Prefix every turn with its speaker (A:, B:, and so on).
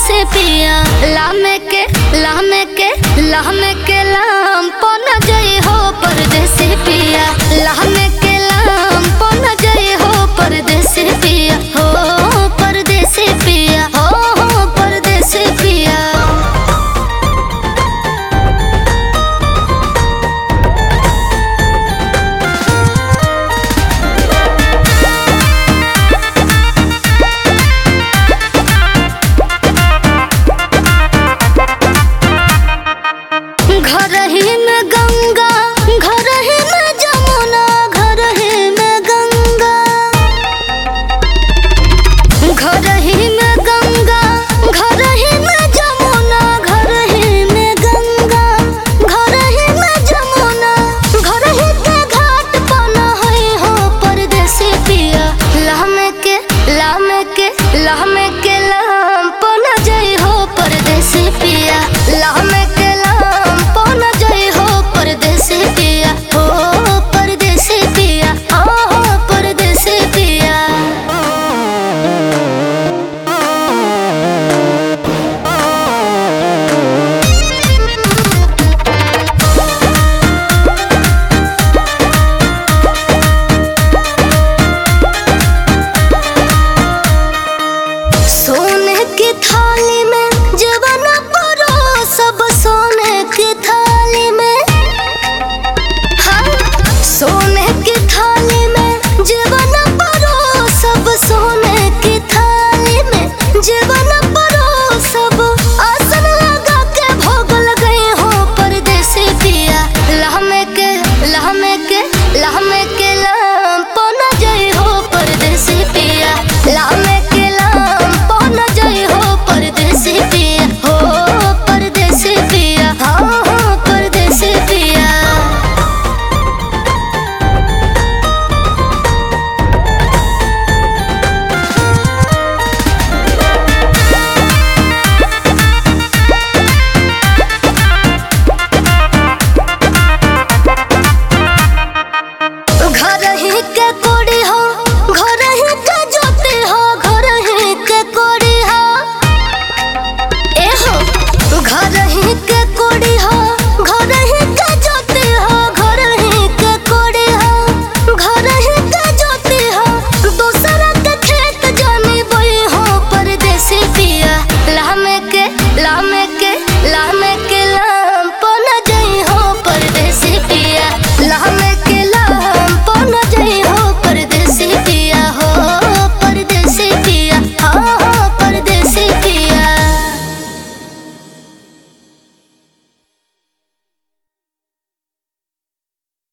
A: परदेसी पिया लामे के लामे के लामे के लाम पन जई हो परदेसी पिया लामे के लाम पन जई हो परदेसी पिया हो परदेसी पिया हो हो परदेसी पिया घर ही में गंगा घर ही में जमुना घर ही में गंगा घर ही में गंगा घर ही में जमुना घर ही में गंगा घर ही में जमुना घर ही के घाट बना है हो परदेसी पिया लामे के लामे के लामे के लाम पन जई हो परदेसी पिया लामे के लाम पन जई हो परदेसी पिया हो परदेसी पिया हो हो परदेसी पिया सोने की थाली